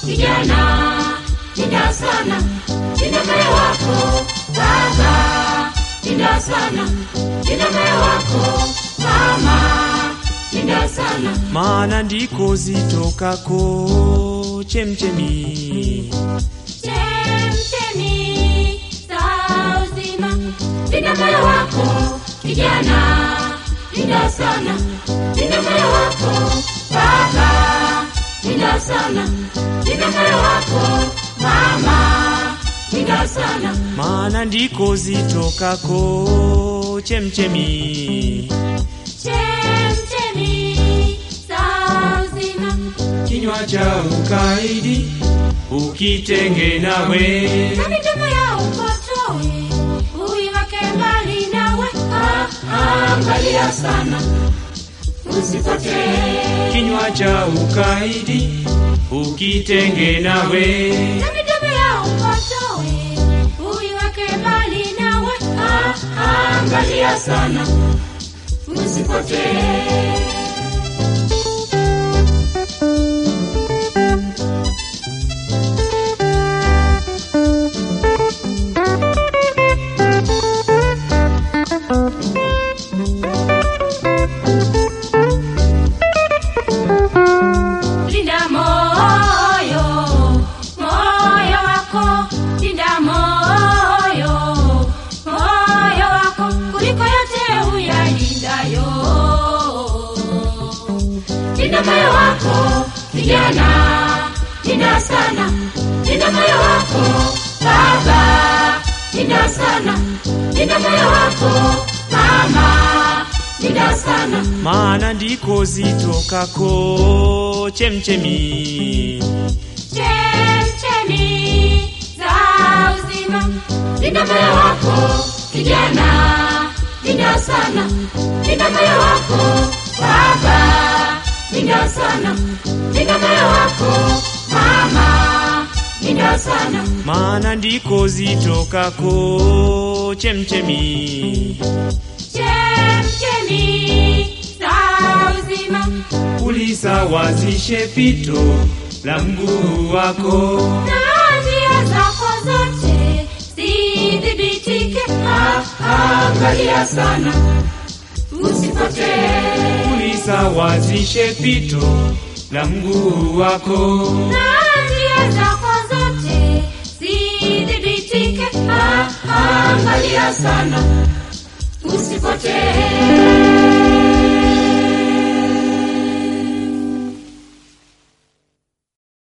kijana, linda sana, linda moyo wako baba, linda sana, linda moyo wako mama, linda sana, maana ndiko zitokako chemchemi chemchemi za uzima, linda moyo wako kijana, linda sana, linda moyo wako baba, linda sana, linda moyo wako mama, linda sana, maana ndiko zitokako chemchemi chemchemi za uzima, kinywa cha ukaidi ukitenge nawe na midomo ya upotoe uiweke mbali nawe. Ah, ah, Angalia sana usipotee kinywa cha ukaidi ukitenge nawe na midomo ya upotoe uiweke mbali nawe. Ah, ah, Angalia sana usipotee. Linda moyo, moyo wako, linda moyo, moyo wako kuliko yote uyalindayo. Linda moyo wako kijana, linda sana, linda moyo wako baba, linda sana, linda moyo wako mama, linda sana. maana ndiko zitokako chemchemi chemchemi za uzima. Linda moyo wako kijana, linda sana, linda moyo wako baba, linda sana, linda moyo wako mama, linda sana, maana ndiko zitokako chemchemi chemchemi za uzima. ulisawazishe pito la mguu wako Na njia zako zote zidhibitike. Ah, Angalia sana usipotee. ulisawazishe pito la mguu wako Na njia zako zote zidhibitike. Ah, Angalia sana usipotee.